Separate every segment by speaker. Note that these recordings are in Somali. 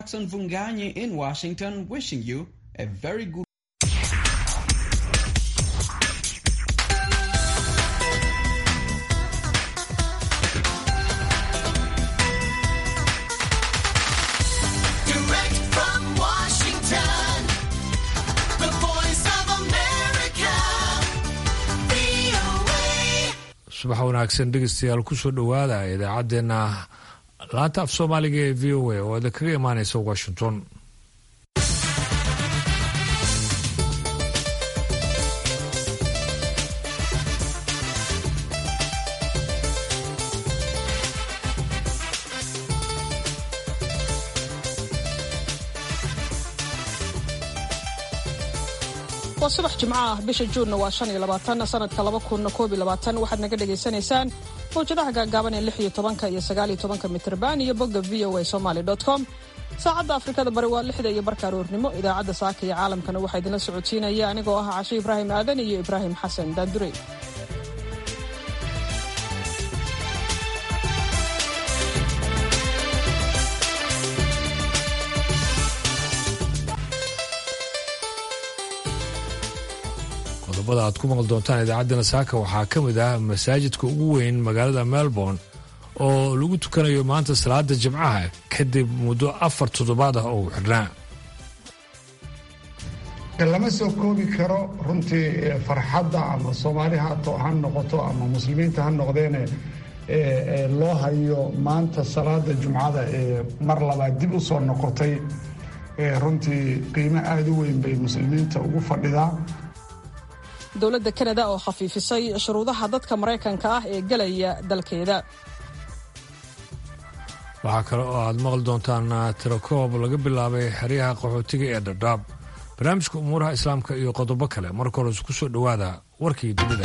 Speaker 1: Jackson Vunganyi in Washington wishing you a very good
Speaker 2: Direct from Washington, the voice of America, VOA.
Speaker 3: subax wanaagsan dhegeystayaal kusoo dhowaada idaacaddeenna laanta af soomaaliga ee v o a oo idin kaga imaaneysa washington
Speaker 4: waa subax jimco ah bisha juunna waa shan iyo labaatan sanadka laba kunna koob iyo labaatan waxaad naga dhagaysanaysaan mawjadaha gaagaaban ee lix iyo tobanka iyo sagaal iyo tobanka mitrban iyo bogga v o a somaly com saacadda afrikada bari waa lixda iyo barka aroornimo idaacadda saaka iyo caalamkana waxaa idinla socodsiinaya anigoo ah cashe ibraahim aadan iyo ibraahim xasan daandurey
Speaker 3: qodobada aad ku maqli doontaan idaacaddeenna saaka waxaa ka mid ah masaajidka ugu weyn magaalada melbourne oo lagu tukanayo maanta salaada jimcaha kadib muddo afar toddobaad ah oo uu xidhnaa
Speaker 5: lama soo koobi karo runtii eh, farxadda ama soomaali hato ha noqoto ama muslimiinta ha noqdeene eh, eh, loo hayo maanta salaada jumcada ee mar labaad dib u soo noqotay eh, runtii qiimo aada u weyn bay muslimiinta ugu fadhidaa
Speaker 4: dowladda kanada oo khafiifisay shuruudaha dadka maraykanka ah ee gelaya dalkeeda
Speaker 3: waxaa kale oo aad maqli doontaan tirakoob laga bilaabay xeryaha qaxootiga ee dhadhaab barnaamijka umuuraha islaamka iyo qodobo kale marka hore isku soo dhowaada warkii dunida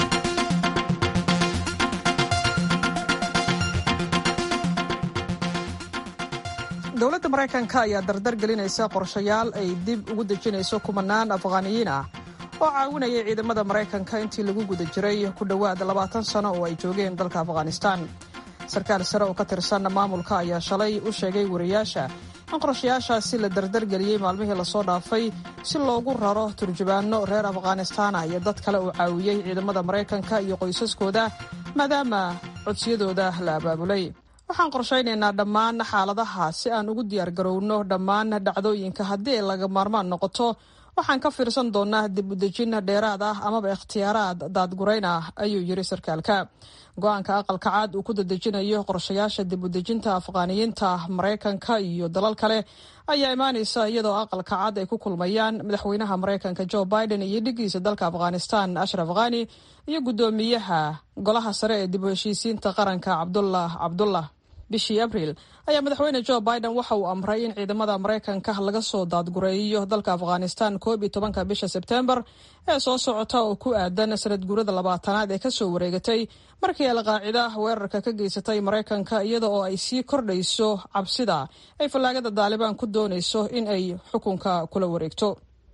Speaker 4: dowladda maraykanka ayaa dardar gelinaysa qorshayaal ay dib ugu dejinayso kumanaan afghaaniyiin ah oo caawinaya ciidamada maraykanka intii lagu guda jiray ku dhowaad labaatan sano oo ay joogeen dalka afghanistaan sarkaal sare oo ka tirsan maamulka ayaa shalay u sheegay wariyaasha in qorshayaashaasi la dardargeliyey maalmihii lasoo dhaafay si loogu raro turjubaano reer afghanistaana iyo dad kale oo caawiyey ciidamada maraykanka iyo qoysaskooda maadaama codsiyadooda la abaabulay waxaan qorshaynaynaa dhammaan xaaladaha si aan ugu diyaargarowno dhammaan dhacdooyinka haddii ay laga maarmaan noqoto waxaan ka fiirsan doonaa dib udejin dheeraad ah amaba ikhtiyaaraad daadgurayn ah ayuu yiri sarkaalka go-aanka aqalka caad uu ku dadejinayo qorshayaasha dib udejinta afghaaniyiinta maraykanka iyo dalal kale ayaa imaanaysa iyadoo aqalka caad ay ku kulmayaan madaxweynaha maraykanka jo biden iyo dhigiisa dalka afghanistan ashraf khani iyo guddoomiyaha golaha sare ee dib u heshiisiinta qaranka cabdullah cabdullah bishii abriil ayaa madaxweyne jo biden waxa uu amray in ciidamada maraykanka laga soo daadgureeyo dalka afghanistan koob iyo tobanka bisha sebtembar ee soo socota oo ku aadan sanad guurada labaatanaad ee kasoo wareegatay markii alqaacida weerarka ka geysatay maraykanka iyada oo ay sii kordhayso cabsida ay fallaagada daalibaan ku doonayso in ay xukunka kula wareegto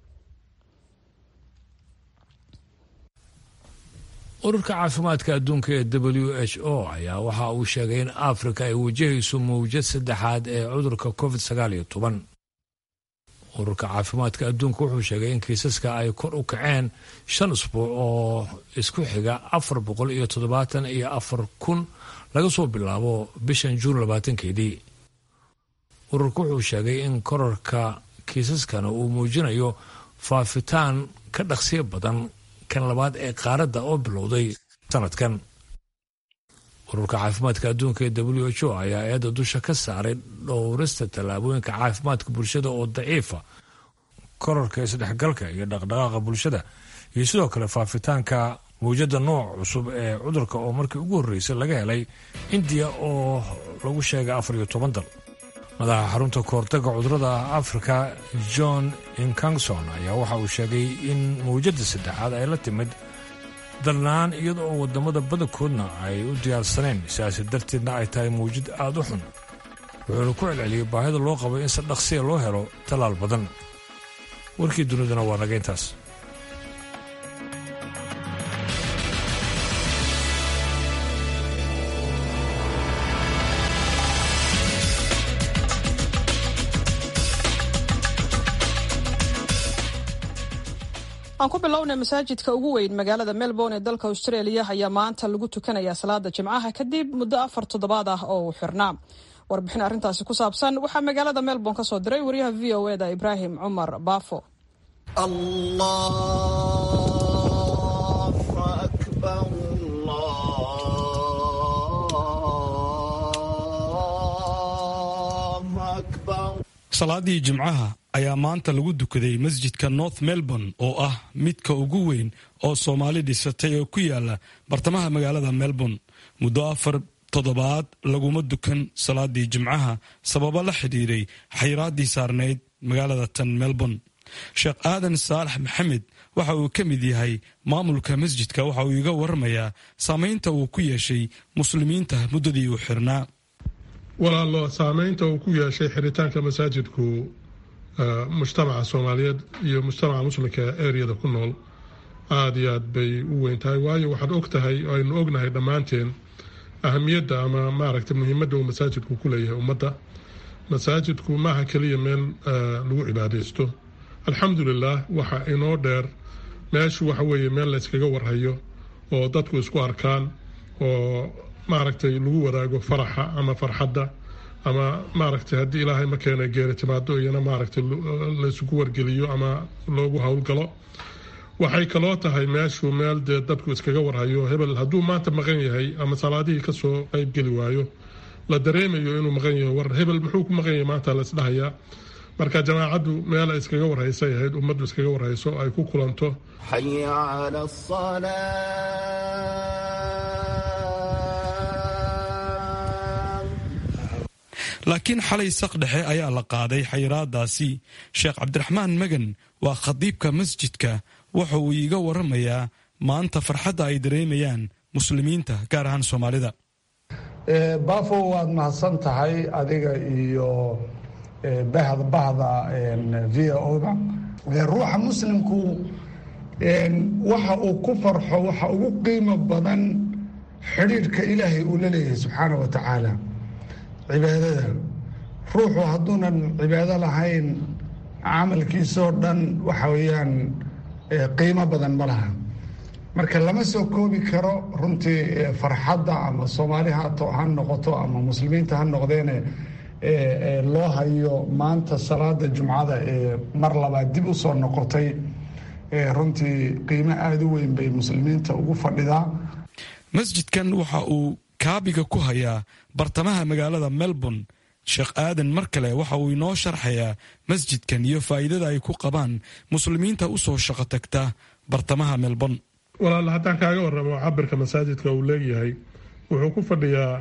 Speaker 3: ururka caafimaadka adduunka ee w h o ayaa waxa uu sheegay in afrika ay wajahayso mawjad saddexaad ee cudurka covid sagaal iyo toban ururka caafimaadka adduunka wuxuu sheegay in kiisaska ay kor u kaceen shan usbuuc oo isku xiga afar boqol iyo toddobaatan iyo afar kun laga soo bilaabo bishan juun labaatankeedii ururka wuxuu sheegay in korarka kiisaskana uu muujinayo faafitaan ka dhaqsiyo badan kan labaad ee qaaradda oo bilowday sanadkan ururka caafimaadka adduunka ee w h o ayaa eedda dusha ka saaray dhowrista tallaabooyinka caafimaadka bulshada oo daciifa korarka isdhexgalka iyo dhaqdhaqaaqa bulshada iyo sidoo kale faafitaanka mawjada nooc cusub ee cudurka oo markii ugu horreysay laga helay indiya oo lagu sheegay afar iyo toban dal madaxa xarunta kahortaga cudurada afrika john inkangson ayaa waxa uu sheegay in mawjadda saddexaad ay la timid dalnaan iyada oo wadamada badankoodna ay u diyaarsaneen sidaasi darteedna ay tahay mawjad aada u xun wuxuuna ku celceliyey baahida loo qabo in si dhaqsiya loo helo tallaal badan warkii duniduna waa naga intaas
Speaker 4: aan ku bilownay masaajidka ugu weyn magaalada melbourne ee dalka australia ayaa maanta lagu tukanayaa salaada jimcaha kadib muddo afar toddobaad ah oo uu xirnaa warbixin arrintaasi ku saabsan waxaa magaalada melbourne ka soo diray wariyaha v o eda ibraahim cumar baafo
Speaker 6: salaadii jimcaha ayaa maanta lagu dukaday masjidka north melbourne oo ah midka ugu weyn oo soomaali dhisatay oo ku yaala bartamaha magaalada melbourne muddo afar toddobaad laguma dukan salaadii jimcaha sababo la xidhiiray xayraaddii saarnayd magaalada tan melbourne sheekh aadan saalax maxamed waxa uu ka mid yahay maamulka masjidka waxa uu iga waramayaa saamaynta uu ku yeeshay muslimiinta muddadii uu xirnaa
Speaker 7: walaalo saameynta uu ku yeeshay xiritaanka masaajidku mujtamaca soomaaliyeed iyo mujtamaca muslimka ee ereyada ku nool aada iyo aad bay u weyn tahay waayo waxaad og tahay oo aynu ognahay dhammaanteen ahamiyadda ama maaragtay muhiimadda uu masaajidku ku leeyahay ummadda masaajidku maaha keliya meel lagu cibaadaysto alxamdulilah waxa inoo dheer meeshu waxa weeye meel layskaga warhayo oo dadku isku arkaan oo maaragtay lagu wadaago faraxa ama farxadda ama maaragtay haddii ilaahay ma keena geeri timaado iyana maaragtay laysugu wargeliyo ama loogu howlgalo waxay kaloo tahay meeshu meel dee dadku iskaga warhayo hebel hadduu maanta maqan yahay ama salaadihii kasoo qeybgeli waayo la dareemayo inuu maqan yahay war hebel muxuu ku maqan yahay maanta laisdhahayaa marka jamaacaddu meel ay iskaga warhaysay ahayd ummaddu iskaga warhayso ay ku kulanto
Speaker 6: laakiin xalay saq dhexe ayaa la qaaday xayiraadaasi sheekh cabdiraxmaan magan waa khadiibka masjidka waxa uu iiga waramayaa maanta farxadda ay dareemayaan muslimiinta gaar ahaan soomaalida
Speaker 5: bafo waad mahadsan tahay adiga iyo bahda bahda v o-da ruuxa muslimku waxa uu ku farxo waxa ugu qiimo badan xidhiidhka ilaahay uu la leeyahay subxaana wa tacaala cibaadada ruuxu hadduunan cibaado lahayn camalkiisoo dhan waxa weeyaan qiimo badan ma laha marka lama soo koobi karo runtii farxadda ama soomaali hato ha noqoto ama muslimiinta ha noqdeene loo hayo maanta salaada jumcada ee mar labaad dib u soo noqotay runtii qiimo aada u weyn bay muslimiinta ugu fadhidaa
Speaker 6: masjidkan waxa uu kaabiga ku hayaa bartamaha magaalada melbourne sheekh aadan mar kale waxa uu inoo sharxayaa masjidkan iyo faa'iidada ay ku qabaan muslimiinta u soo shaqo tagta bartamaha melbourne
Speaker 7: walaal haddaan kaaga warramo cabirka masaajidka uu leeyahay wuxuu ku fadhiyaa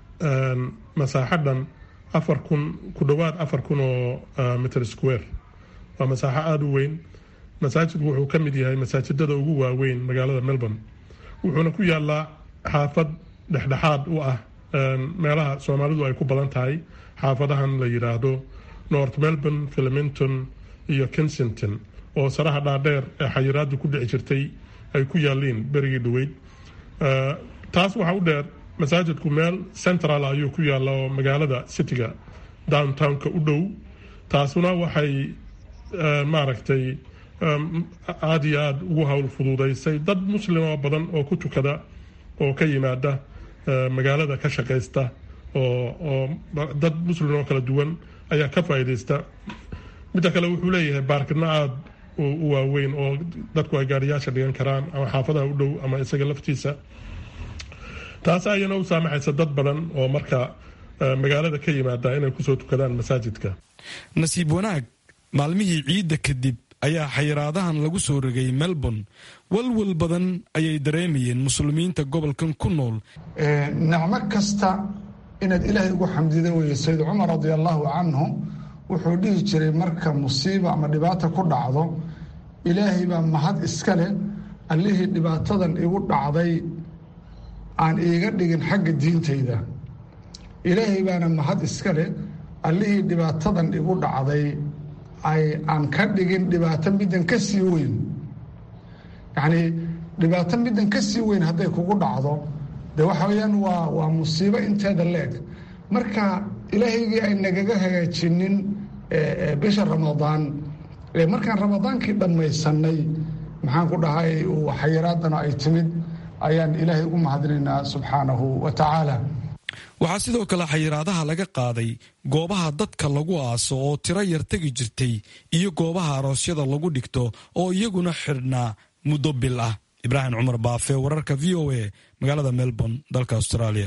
Speaker 7: masaaxadhan afar kun ku dhowaad afar kun oo mitr square waa masaaxo aada u weyn masaajidku wuxuu ka mid yahay masaajidada ugu waaweyn magaalada melbourne wuxuuna ku yaalaa xaafad dhexdhexaad u ah meelaha soomaalidu ay ku badan tahay xaafadahan la yidhaahdo north melbourne filiminton iyo kensington oo saraha dhaadheer ee xayiraadu ku dhici jirtay ay ku yaaliin berigii dhaweyd taas waxaa u dheer masaajidku meel central ayuu ku yaalla oo magaalada cityga downtownka u dhow taasuna waxay maaragtay aada iyo aada ugu howl fuduudaysay dad muslimo badan oo ku tukada oo ka yimaada magaalada ka shaqaysta oo dad muslim oo kala duwan ayaa ka faa'iidaysta midda kale wuxuu leeyahay baarkidna aada u waaweyn oo dadku ay gaariyaasha dhigan karaan ama xaafadaha u dhow ama isaga laftiisa taas ayana u saamaxaysa dad badan oo marka magaalada ka yimaada inay kusoo tukadaan masaajidka
Speaker 6: nasiib wanaag maalmihii ciidda kadib ayaa xayiraadahan lagu soo rogay melbourne walwal badan ayay dareemayeen muslimiinta gobolkan ku nool
Speaker 5: nicmo kasta inaad ilaahay ugu xamdida weye sayid cumar radi allahu canhu wuxuu dhihi jiray marka musiiba ama dhibaata ku dhacdo ilaahay baa mahad iska leh allihii dhibaatadan igu dhacday aan iiga dhigin xagga diintayda ilaahay baana mahad iska leh allihii dhibaatadan igu dhacday ay aan ka dhigin dhibaato middan ka sii weyn yacnii dhibaato middan ka sii weyn hadday kugu dhacdo de waxa weeyaan waa waa musiibo inteeda leeg marka ilaahaygii ay nagaga hagaajinin bisha ramadaan markaan ramadaankii dhammaysanay maxaan ku dhahay xayiraadana ay timid ayaan ilaahay ugu mahadinaynaa subxaanahu wa tacaala
Speaker 6: waxaa sidoo kale xayiraadaha laga qaaday goobaha dadka lagu aaso oo tiro yar tegi jirtay iyo goobaha aroosyada lagu dhigto oo iyaguna xidhnaa muddo bil ah ibraahim cumar baafe wararka v o a magaalada melbourne dalka australia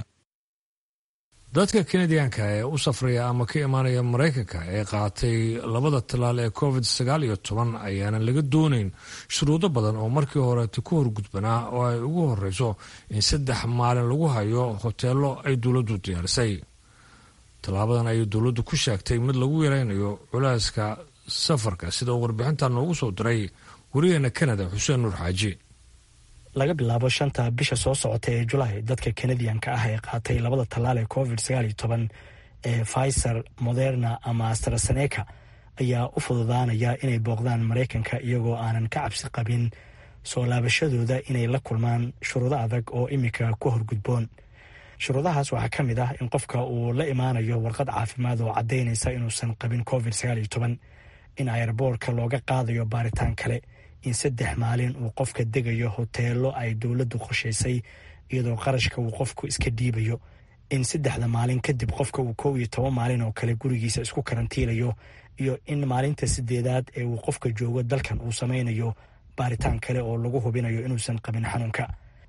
Speaker 3: dadka kanadiyanka ee u safraya ama ka imaanaya maraykanka ee qaatay labada talaal ee covid sagaal iyo toban ayaanan laga doonayn shuruudo badan oo markii horeeta ku horgudbanaa oo ay ugu horeyso in saddex maalin lagu hayo hoteelo ay dowladdu diyaarisay tallaabadan ayay dowladdu ku sheegtay mid lagu yareynayo culeyska safarka sida uu warbixintan noogu soo diray wariyaheena kanada xuseen nuur xaaji
Speaker 8: laga bilaabo shanta bisha soo socota ee julaay dadka kanadiyanka ah ee qaatay labada tallaal ee covid sagaal iyo toban ee pfizer moderna ama astraseneka ayaa u fududaanaya inay booqdaan maraykanka iyagoo aanan ka cabsi qabin soo laabashadooda inay la kulmaan shuruudo adag oo imika ku horgudboon shuruudahaas waxaa ka mid ah in qofka uu la imaanayo warqad caafimaad oo caddaynaysa inuusan qabin covid sagaal iyo toban in ayarboorka looga qaadayo baaritaan kale in saddex maalin uu qofka degayo hoteelo ay dowladdu qorshaysay iyadoo qarashka uu qofku iska dhiibayo in saddexda maalin kadib qofka uu kow iyo toban maalin oo kale gurigiisa isku karantiilayo iyo in maalinta sideedaad ee uu qofka joogo dalkan uu samaynayo baaritaan kale oo lagu hubinayo inuusan qabin xanuunka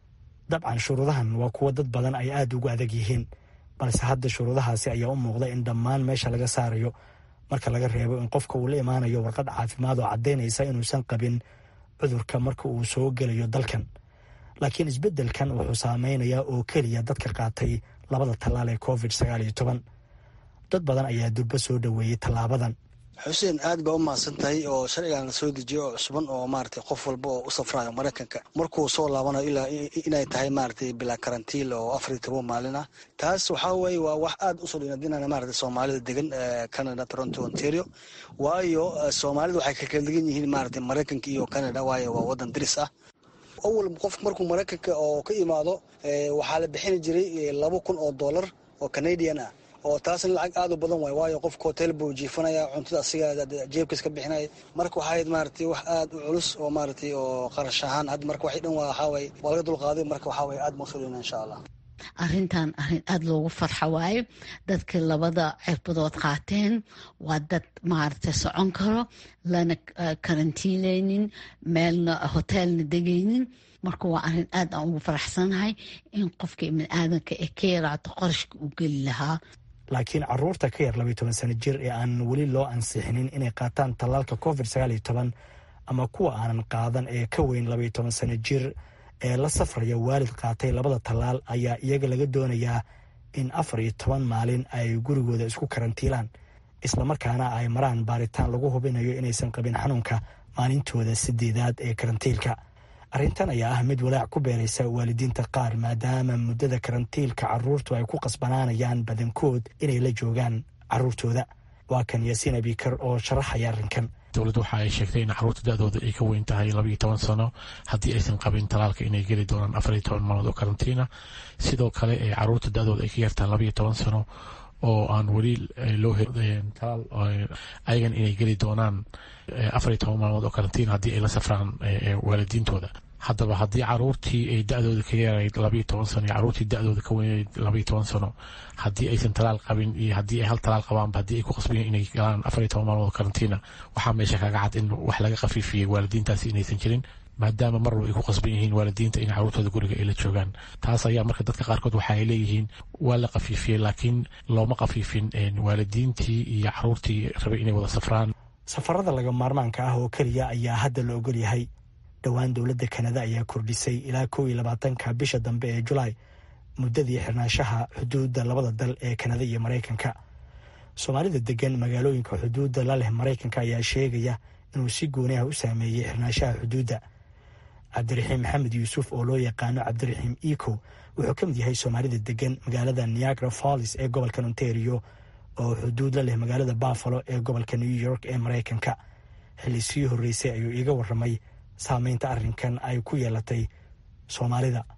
Speaker 8: dabcan shuruudahan waa kuwo dad badan ay aada ugu adag yihiin balse hadda shuruudahaasi ayaa u muuqda in dhammaan meesha laga saarayo marka laga reebo in qofka uu la imaanayo warqad caafimaad oo caddaynaysa inuusan qabin cudurka marka uu soo gelayo dalkan laakiin isbeddelkan wuxuu saameynayaa oo keliya dadka qaatay labada tallaal ee covid sagaal iyo toban dad badan ayaa durbo soo dhoweeyey tallaabadan
Speaker 9: xuseen aad baa u mahadsan tahay oo sharcigan la soo dejiyo oo cusuban oo maaragtay qof walba oo u safrayo maraykanka markuu soo laabanayo ilaa inay tahay maaragtay bilaa karantiil oo afar iyo toban maalin ah taas waxaa weeye waa wax aad usoo dhinadinana maaragtay soomaalida degan canada toronto ontario waayo soomaalida waxay ka kala degan yihiin maaragtay maraykanka iyo canada waayo waa wadan diris ah awal qof markuu maraykanka oo ka imaado waxaa la bixini jiray laba kun oo dollar oo canadian ah oo taasna lacag aad u badan waay waayo qofka hotel buu jiifanaya cuntada asiga jeebkiis ka bixinaya marka waxaa ahayd maaragtay wax aad u culus oo maaragtay oo qarash ahaan hadda marka waxay dhan waa waxaa waye waa laga dulqaaday marka waxaa waye aad maqsuulina insha allah
Speaker 10: arrintan arrin aada loogu farxo waayo dadkii labada cirbadood qaateen waa dad maaragtay socon karo lana karantiinaynin meelna hoteelna degaynin marka waa arrin aad aan ugu faraxsanahay in qofka ibni aadanka ee ka yaraato qarashka uu geli lahaa
Speaker 8: laakiin caruurta ka yar labaiy toban sano jir ee aan weli loo ansixinin inay qaataan tallaalka covid sagaal iyo toban ama kuwa aanan qaadan ee ka weyn labaiyo toban sano jir ee la safraya waalid qaatay labada tallaal ayaa iyaga laga doonayaa in afar iyo toban maalin ay gurigooda isku karantiilaan islamarkaana ay maraan baaritaan lagu hubinayo inaysan qabin xanuunka maalintooda sideedaad ee karantiilka arrintan ayaa ah mid walaac ku beeraysa waalidiinta qaar maadaama muddada karantiilka caruurtu ay ku qasbanaanayaan badankood inay la joogaan caruurtooda waa kan yaasiin abikar oo sharaxaya arrinkan
Speaker 11: dowladdu waxa ay sheegtay in caruurta da-dooda ay ka weyn tahay labaiyo toban sano haddii aysan qabin talaalka inay geli doonaan afar iyo toban maalmood oo karantiina sidoo kale ee caruurta da-dooda ay ka yartahay labaiyo toban sano oo aan weli loo helin talaal ayagan inay geli doonaan afar iyo toban maalmood oo karantiin haddii ay la safraan waalidiintooda haddaba haddii caruurtii ay da-dooda ka yarayd labaiyo toban sano iyo caruurtii da-dooda ka weynayd labaiyo toban sano haddii aysan talaal qabin iyo haddii ay hal talaal qabaanba haddii ay ku qasbayen inay galaan afar iyo toban maalmood karantiina waxaa meesha kaga cad in wax laga khafiifiyey waalidiintaasi inaysan jirin maadaama mar walba ay ku qasban yihiin waalidiinta in caruurtooda guriga ay la joogaan taas ayaa marka dadka qaarkood waxa ay leeyihiin waa la khafiifiyey laakiin looma khafiifin waalidiintii iyo caruurtii rabay inay wada safraan
Speaker 8: safarada laga maarmaanka ah oo keliya ayaa hadda la ogol yahay dhowaan dowladda kanada ayaa kordhisay ilaa kow iyo labaatanka bisha dambe ee julaay muddadii xirnaanshaha xuduudda labada dal ee kanada iyo maraykanka soomaalida degan magaalooyinka xuduudda la leh maraykanka ayaa sheegaya inuu si gooni ah u saameeyey xirnaanshaha xuduudda cabdiraxiim maxamed yuusuf oo loo yaqaano cabdiraxiim eco wuxuu ka mid yahay soomaalida degan magaalada niagara fallis ee gobolka ontario oo xuduud la leh magaalada buffalo ee gobolka new york ee maraykanka xilli sii horreysay ayuu iiga warramay saameynta arrinkan ay ku yeelatay soomaalida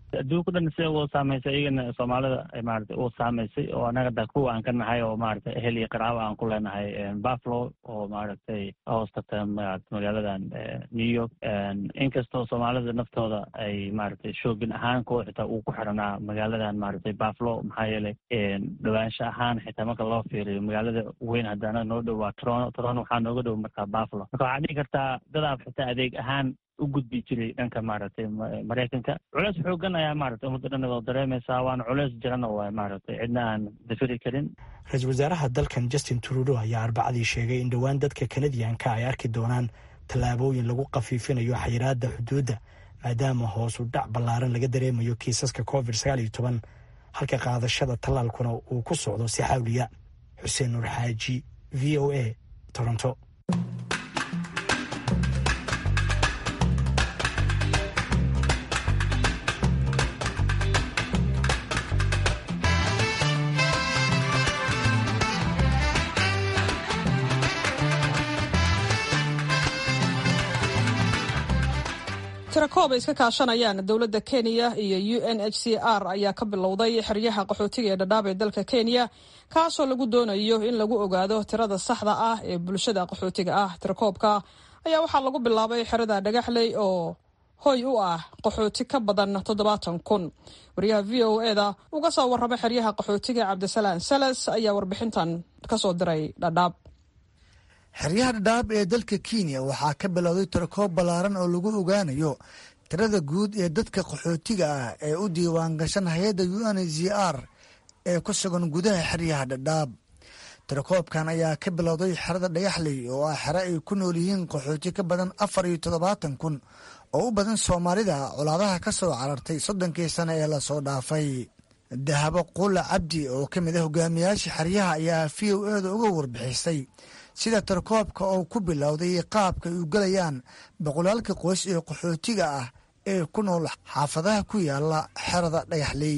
Speaker 12: adduunka dhan sida uu saameysay iyagana soomaalida maarata uu saameysay oo anaga da kuwa aan ka nahay oo maarata ehel iyo qaraabo aan ku leenahay buffalo oo maaragtay hoostata magaaladan new york inkastoo soomaalida naftooda ay maaragtay shoogin ahaan kuwa xitaa uu ku xiranaa magaaladan maaragtay buffalo maxaa yeelay dhawaansho ahaan xitaa marka loo fiiriyo magaalada weyn hadda anaga noo dhow waa toronto toronto waxaa nooga dhow markaa buffalo marka waxaa dhihi kartaa dadaab xitaa adeeg ahaan u gudbi jiray dhanka maaragtay maraykanka culeys xoogan ayaa maaragtay ummadda dhan oo dareemaysaa waana culeys jirana waa maaragtay cidna aan dafiri karin
Speaker 8: ra-iisul wasaaraha dalkan justin trudeau ayaa arbacadii sheegay in dhowaan dadka kanadiyanka ay arki doonaan tallaabooyin lagu khafiifinayo xayiraadda xuduudda maadaama hoosu dhac ballaaran laga dareemayo kiisaska covid sagaal iyo toban halka qaadashada tallaalkuna uu ku socdo si xawliya xuseen nuur xaaji v o a toronto
Speaker 4: tirakoob ay iska kaashanayaan dowladda kenya iyo u n h c r ayaa ka bilowday xeryaha qaxootiga ee dhadhaab ee dalka kenya kaasoo lagu doonayo in lagu ogaado tirada saxda ah ee bulshada qaxootiga ah tirakoobka ayaa waxaa lagu bilaabay xerada dhagaxley oo hoy u ah qaxooti ka badan toddobaatan kun wariyaha v o e da uga soo warrama xeryaha qaxootiga cabdisalaan salas ayaa warbixintan kasoo diray dhadhaab
Speaker 13: xeryaha dhadhaab ee dalka kenya waxaa ka bilowday tirakoob ballaaran oo lagu ogaanayo tirada guud ee dadka qaxootiga ah ee u diiwaan gashan hay-adda u n z r ee ku sugan gudaha xeryaha dhadhaab tirakoobkan ayaa ka bilowday xerada dhagaxley oo ah xero ay ku nool yihiin qaxooti ka badan afar iyo toddobaatan kun oo u badan soomaalida colaadaha ka soo carartay soddonkii sane ee lasoo dhaafay dahabo quula cabdi oo ka mid ah hogaamiyaasha xeryaha ayaa v o e da uga warbixisay sida tirakoobka oo ku bilowday qaabka ay u gelayaan boqolaalka qoys ee qaxootiga ah ee ku nool xaafadaha ku yaala xerada dhagaxley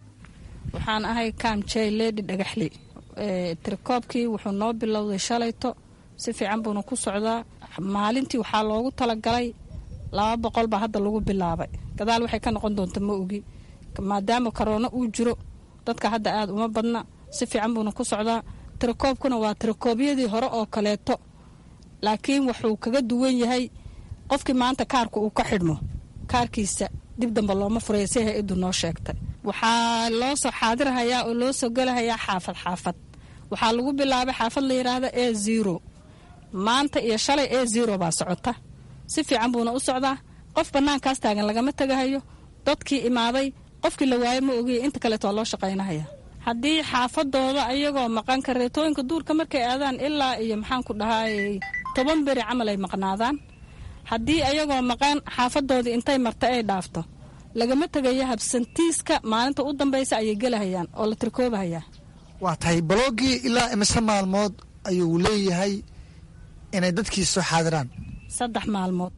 Speaker 14: waxaan ahay kaamjey ledi dhagaxley tirakoobkii wuxuu noo bilowday shalayto si fiican buuna ku socdaa maalintii waxaa loogu talagalay laba boqol baa hadda lagu bilaabay gadaal waxay ka noqon doonta ma ogi maadaama koroono uu jiro dadka hadda aada uma badna si fiican buuna ku socdaa tirakoobkuna waa tirakoobyadii hore oo kaleeto laakiin wuxuu kaga duwan yahay qofkii maanta kaarka uu ka xidhmo kaarkiisa dib damba looma furaya si hay-addu noo sheegtay waxaa loo soo xaadirhayaa oo loo soo gelahayaa xaafad xaafad waxaa lagu bilaabay xaafad la yidhaahda e zero maanta iyo shalay e zero baa socota si fiican buuna u socdaa qof bannaankaas taagan lagama tegahayo dadkii imaaday qofkii la waayo ma ogiya inta kaleeto waa loo shaqaynahaya haddii xaafadooda ayagoo maqan kareetooyinka duurka markay aadaan ilaa iyo maxaan ku dhahaayey toban beri camal ay maqnaadaan haddii ayagoo maqan xaafadoodii intay marta ay dhaafto lagama tegayo habsantiiska maalinta u dambaysa ayay gelahayaan oo la tirkoobahayaa
Speaker 13: waa tahay balogii ilaa imise maalmood ayuu leeyahay inay dadkii soo xaadiraan
Speaker 14: saddex maalmood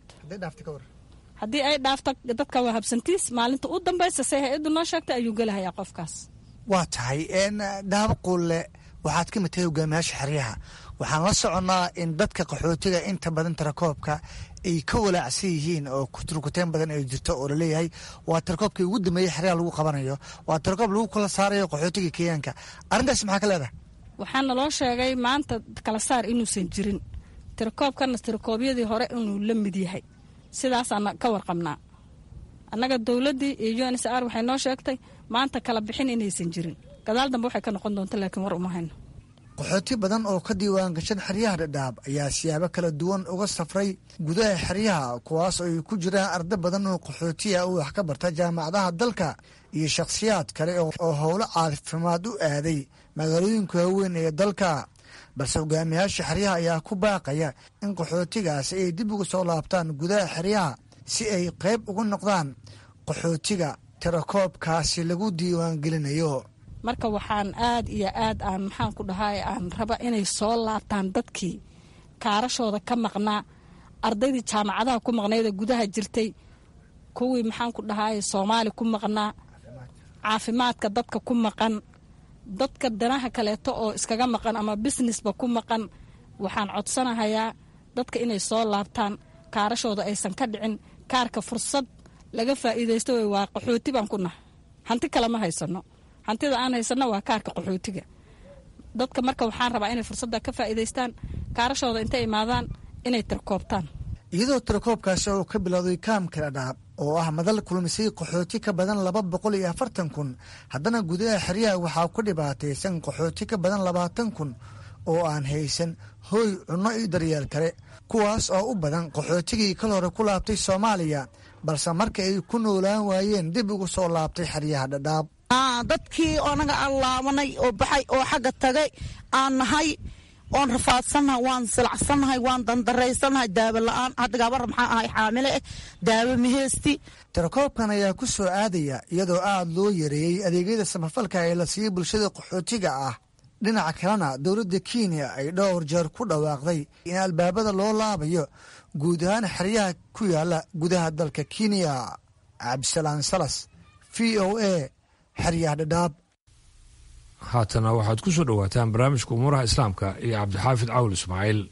Speaker 14: haddii ay dhaafto dadka waa habsantiis maalinta u dambaysa se hay-addu noo sheegtay ayuu gelahayaa qofkaas
Speaker 13: waa tahay daaba quulle waxaad ka mid tahay hogaamiyaasha xeryaha waxaan la soconnaa in dadka qaxootiga inta badan tirakoobka ay ka walaacsan yihiin oo turkuteen badan ay jirto oo laleeyahay waa tirakoobkii ugu dambeeyey xeryaha lagu qabanayo waa tirakoob lagu kala saarayo qaxootiga kenyaanka arrintaas maxaa ka leedahay
Speaker 14: waxaa naloo sheegay maanta kala saar inuusan jirin tirakoobkana tirakoobyadii hore inuu la mid yahay sidaasaan ka warqabnaa annaga dowladdii iyo u n s r waxay noo sheegtay maanta kala bixin inaysan jirin gadaal dambe waxay ka noqon doonta laakiin war uma hayno
Speaker 13: qaxooti badan oo ka diiwaan gashan xeryaha dhadhaab ayaa siyaabo kala duwan uga safray gudaha xeryaha kuwaas oo ay ku jiraan arda badan oo qaxootiya u wax ka barta jaamacadaha dalka iyo shakhsiyaad kale oo howlo caafimaad u aaday magaalooyinka waaweyn ee dalka balse hogaamiyaasha xeryaha ayaa ku baaqaya in qaxootigaasi ay dib uga soo laabtaan gudaha xeryaha si ay qayb uga noqdaan qaxootiga tirakoobkaasi lagu diiwaangelinayo
Speaker 14: marka waxaan aad iyo aad aan maxaan ku dhahay aan raba inay soo laabtaan dadkii kaarashooda ka maqnaa ardaydii jaamacadaha ku maqnaydee gudaha jirtay kuwii maxaan ku dhahay soomaali ku maqnaa caafimaadka dadka ku maqan dadka danaha kaleeto oo iskaga maqan ama businessba ku maqan waxaan codsanahayaa dadka inay soo laabtaan kaarashooda aysan ka dhicin kaarka fursad laga faa'iidaysto wey waa qaxooti baan ku nahay hanti kale ma haysano hantida aan haysano waa kaarka qaxootiga dadka marka waxaan rabaa inay fursadda ka faa'iidaystaan kaarashooda intay imaadaan inay tirkoobtaan
Speaker 13: iyadoo tirakoobkaasi uu ka bilowday kaamka dhadhaab oo ah madal kulmisay qaxooti ka badan laba boqol iyo afartan kun haddana gudaha xeryaha waxaa ku dhibaataysan qaxooti ka badan labaatan kun oo aan haysan hooy cunno iyo daryeel kale kuwaas oo u badan qaxootigii kal hore ku laabtay soomaaliya balse marka ay ku noolaan waayeen dib ugu soo laabtay xeryaha dhadhaab
Speaker 15: dadkii anaga aan laabanay oo baxay oo xagga tagay aan nahay oon rafaadsannahay waan silacsannahay waan dandaraysannahay daawo la-aan hadda gabar maxaa ahay xaamile eh daawo maheysti
Speaker 13: tirakoobkan ayaa ku soo aadaya iyadoo aad loo yareeyey adeegyada samafalka ee la siiyey bulshada qaxootiga ah dhinaca kalena dowladda kenya ay dhowr jeer ku dhawaaqday in albaabada loo laabayo guud ahaan xeryaha ku yaala gudaha dalka kenya cabdisalaan salas v o a xeryaha dhadhaab
Speaker 3: haatana waxaad ku soo dhowaataan barnaamijka umuuraha islaamka iyo cabdixaafid cawl ismaaciil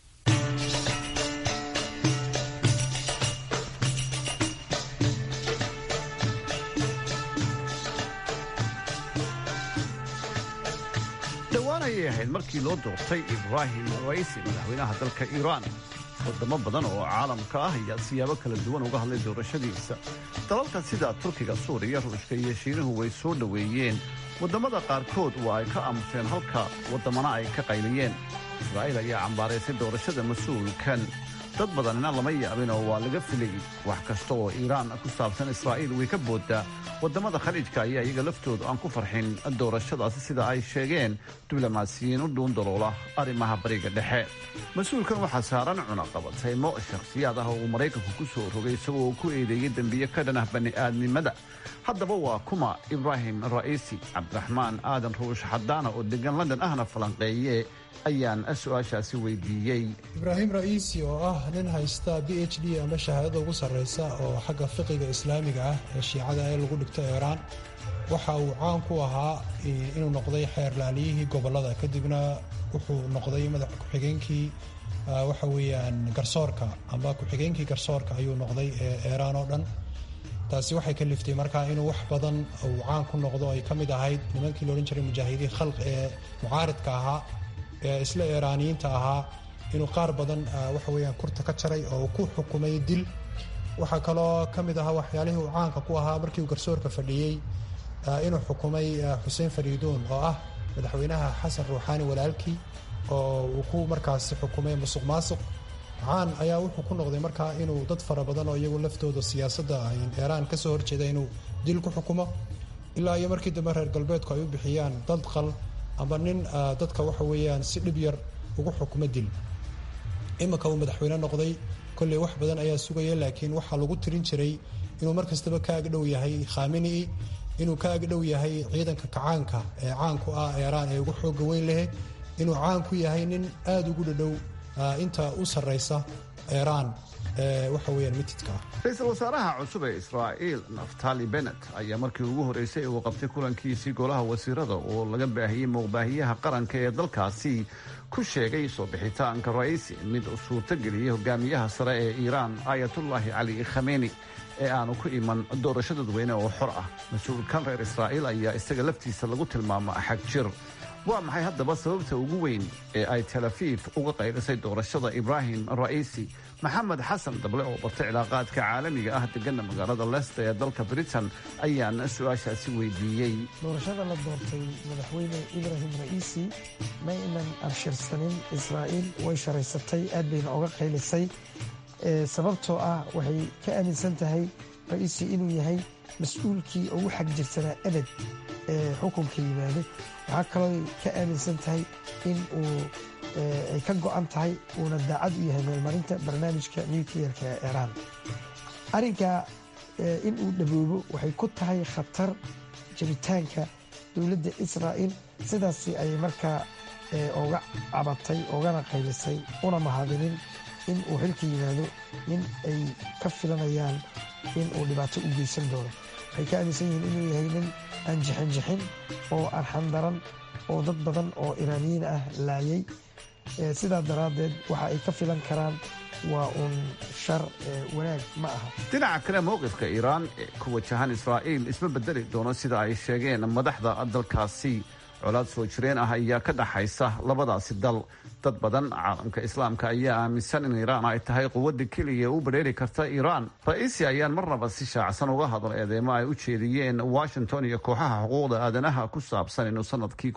Speaker 16: dhowaan ayay ahayd markii loo doortay ibraahim raisi madaxweynaha dalka iiraan wadamo badan oo caalamka ah ayaa siyaabo kala duwan uga hadlay doorashadiisa dalalka sida turkiga suuriya ruushka iyo shiinuhu way soo dhoweeyeen waddamada qaarkood waa ay ka aamuseen halka waddamana ay ka qayliyeen israa'iil ayaa cambaaraysay doorashada mas-uulkan dad badanina lama yaabin oo waa laga filayay wax kasta oo iiraan ku saabsan israa'iil way ka booddaa waddamada khaliijka ayaa iyaga laftoodu aan ku farxin doorashadaasi sida ay sheegeen diblomaasiyiin u dhuundaloola arrimaha bariga dhexe mas-uulkan waxaa saaran cunaqabataymo shakhsiyaad ah oo uu maraykanku ku soo rogay isagoo uu ku eedeeyey dembiye ka dhan ah bani'aadnimada haddaba waa kuma ibraahim ra'iisi cabdiraxmaan aadan ruush xadaana oo degan london ahna falanqeeye ayaan su-aashaasi weydiiyey
Speaker 17: ibraahim ra'iisi oo ah nin haysta b h d ama shahaadada ugu sarraysa oo xagga fiqiga islaamiga ah ee shiicada ee lagu dhigto iiraan waxa uu caan ku ahaa inuu noqday xeerlaaliyihii gobollada kadibna wuxuu noqday madax ku-xigeenkii waxa weeyaan garsoorka amba ku-xigeenkii garsoorka ayuu noqday ee iiraan oo dhan taasi waxay ka liftay markaa inuu wax badan uu caan ku noqdo ay ka mid ahayd nimankii loodhan jiray mujaahidiin khalq ee mucaaridka ahaa ee isla iiraaniyiinta ahaa inuu qaar badan waxa weeyaan kurta ka jaray oo uu ku xukumay dil waxaa kaloo ka mid ahaa waxyaalihii uu caanka ku ahaa markii uu garsoorka fadhiyey inuu xukumay xuseen fariiduun oo ah madaxweynaha xasan ruuxaani walaalkii oo uu ku markaasi xukumay musuq maasuq caan ayaa wuxuu ku noqday markaa inuu dad fara badan oo iyagu laftooda siyaasadda iiraan kasoo horjeeda inuu dil ku xukumo ilaa iyo markii dambe reer galbeedku ay u bixiyaan dad qal amba nin dadka waxa weeyaan si dhib yar ugu xukumo dil iminka uu madaxweyne noqday kolley wax badan ayaa sugaya laakiin waxaa lagu tirin jiray inuu mar kastaba ka agdhow yahay khaminii inuu ka agdhow yahay ciidanka kacaanka ee caanku ah iiraan ee ugu xooga weyn lehe inuu caan ku yahay nin aada ugu dhadhow inta u sarraysa iiraan waxa weyaan mitidka ah
Speaker 16: ra-iisul wasaaraha cusub ee israa'iil naftali benet ayaa markii ugu horreysay uu qabtay kulankiisii golaha wasiirada oo laga baahiyey muuqbaahiyaha qaranka ee dalkaasi ku sheegay soo bixitaanka ra'iisi mid suurtageliyey hogaamiyaha sare ee iiraan aayatullaahi cali khameni ee aanu ku iman doorasho dadweyne oo xor ah mas-uulkan reer israa'iil ayaa isaga laftiisa lagu tilmaama xag jir waa maxay haddaba sababta ugu weyn ee ay tel afiif uga qaylisay doorashada ibraahim ra'iisi maxamed xasan dable oo bartay cilaaqaadka caalamiga ah degana magaalada leicester ee dalka britain ayaan su-aashaasi weydiiyey
Speaker 18: doorashada la doortay madaxweyne ibraahim ra'iisi ma aynan abshirsanin israa'iil way sharaysatay aad bayna oga qaylisay sababtoo ah waxay ka aaminsan tahay ra'iisi inuu yahay mas-uulkii ugu xag jirsanaa abad ee xukunka yimaado waxaa kaloo ka aaminsan tahay in uu ay ka go-an tahay uuna daacad u yahay meelmarinta barnaamijka nucleerka ee iiraan arrinka in uu dhaboobo waxay ku tahay khatar jabitaanka dowladda israa'iil sidaasi ayay markaa oga cabatay ogana qaylisay una mahadinin in uu xilka yimaado in ay ka filanayaan in uu dhibaato u geysan doono waxay ka aaminsan yihiin inuu yahay nin aan jixinjixin oo arxandaran oo dad badan oo iraaniyiin ah laayay sidaa daraaddeed waxa ay ka filan karaan waa uun shar wanaag ma aha
Speaker 16: dhinaca kale mowqifka iiraan ee ku wajahan israa'iil isma bedeli doono sida ay sheegeen madaxda dalkaasi colaad soo jireen ah ayaa ka dhaxaysa labadaasi dal dad badan caalamka islaamka ayaa aaminsan in iiraan ay tahay quwadda keliya u badheeri karta iiraan ra'iisi ayaan marnaba si shaacsan uga hadal eedeemo ay u jeediyeen washington iyo kooxaha xuquuqda aadanaha ku saabsan inuu sanadkii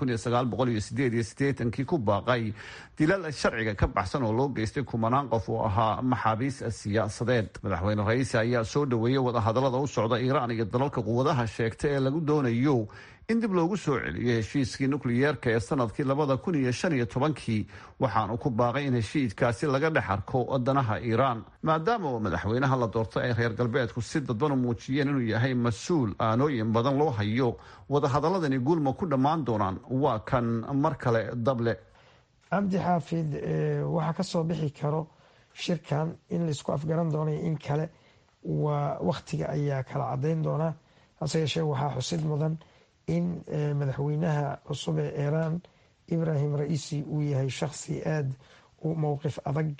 Speaker 16: kii ku baaqay dilal sharciga ka baxsan oo loo geystay kumanaan qof oo ahaa maxaabiis siyaasadeed madaxweyne ra'iisi ayaa soo dhoweeyey wadahadalada u socda iiraan iyo dalalka quwadaha sheegta ee lagu doonayo in dib loogu soo celiyo heshiiskii nukliyeerka ee sanadkii labada kun iyo shan iyo tobankii waxaanu ku baaqay in heshiidkaasi laga dhex arko wadanaha iiraan maadaama oo madaxweynaha la doortay ay reer galbeedku si dadban u muujiyeen inuu yahay mas-uul aanooyin badan loo hayo wadahadaladani guulma ku dhammaan doonaan waa kan mar kale dable
Speaker 18: cabdi xaafid waxaa ka soo bixi karo shirkan in laisku afgaran doonay in kale waa wakhtiga ayaa kala cadayn doonaa hase yeeshee waxaa xusid mudan in madaxweynaha cusub ee iiraan ibrahim ra'iisi uu yahay shakhsi aada u mowqif adag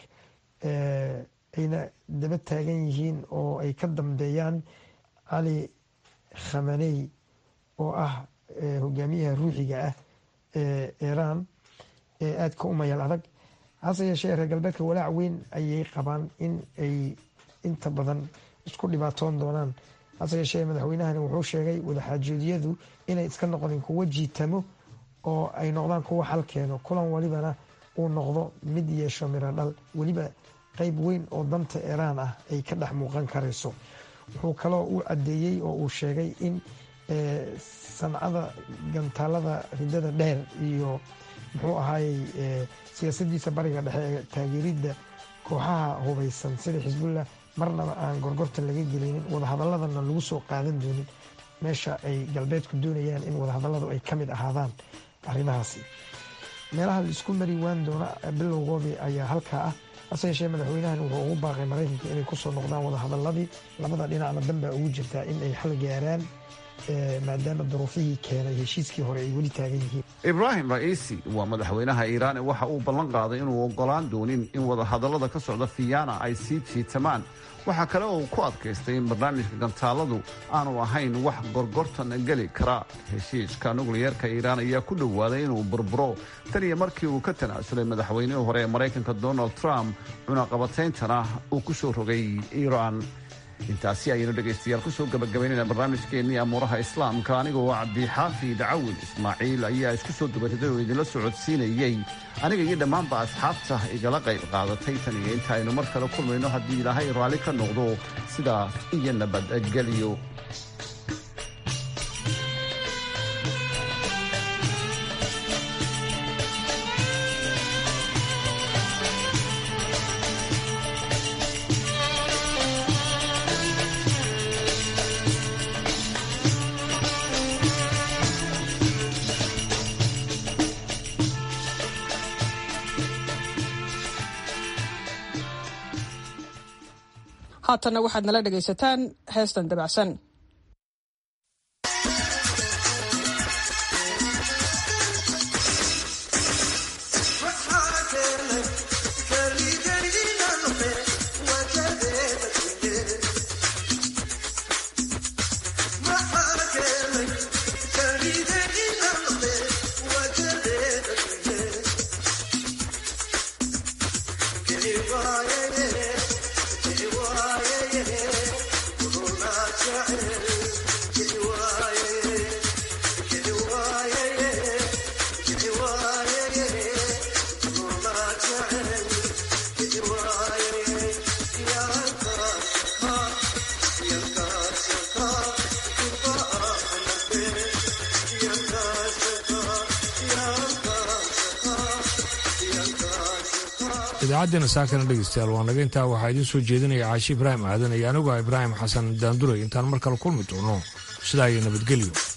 Speaker 18: ayna daba taagan yihiin oo ay ka dambeeyaan cali khamaney oo ah hogaamiyaha ruuxiga ah ee iiraan ee aadka u mayal adag hase yeeshee reer galbeedka walaac weyn ayay qabaan in ay inta badan isku dhibaatoon doonaan hase yeeshee madaxweynahani wuxuu sheegay wadaxaajoodiyadu inay iska noqdeen kuwo jiitamo oo ay noqdaan kuwo xal keeno kulan walibana uu noqdo mid yeesho miro dhal weliba qeyb weyn oo danta iiraan ah ay ka dhex muuqan karayso wuxuu kaloo u caddeeyey oo uu sheegay in sancada gantaalada ridada dheer iyo muxuu ahaayey siyaasadiisa bariga dhexe ee taageeridda kooxaha hubeysan sida xisbullah marnaba aan gorgortan laga gelinin wadahadaladana lagu soo qaadan doonin meesha ay galbeedku doonayaan in wadahadaladu ay ka mid ahaadaan arrimahaasi meelaha la isku mari waan doona bilowgoodii ayaa halkaa ah hase yeeshee madaxweynahan wuxuu ugu baaqay maraykanka inay kusoo noqdaan wadahadaladii labada dhinacna danbaa ugu jirtaa in ay xal gaaraan maadaama duruufihii keenay heshiiskii hore ay weli taagan yihiin
Speaker 16: ibraahim ra'iisi waa madaxweynaha iiraan waxa uu ballan qaaday inuu ogolaan doonin in wadahadallada ka socda fiyana ay sii jiitamaan waxaa kale oo uu ku adkaystay in barnaamijka gantaaladu aanu ahayn wax gorgortan geli kara heshiiska nukliyeerka iiraan ayaa ku dhowaaday inuu burburo tan iyo markii uu ka tanaasulay madaxweynihii hore ee maraykanka donald trump cunaqabatayntana uu ku soo rogay iiraan intaasi ayaynu dhegaystayaal kusoo gabagabaynayna barnaamijkeennii amuuraha islaamka anigoo cabdixaafi dacawin ismaaciil ayaa isku soo dubariday oo idinla socodsiinayey aniga iyo dhammaanba asxaabta igala qayb qaadatay tan iyo inta aynu mar kale kulmayno haddii ilaahay raalli ka noqdo sidaa iyo nabadgelyo
Speaker 4: haatanna waxaad nala dhegaysataan heestan dabacsan
Speaker 3: idaacaddeena saakana dhegeystayaal waa naga intaa waxaa idiin soo jeedinaya caashi ibraahim aadan iyo anigu ah ibraahim xasan daanduray intaan mar kale kulmi doono sidaa iyo nabadgelyo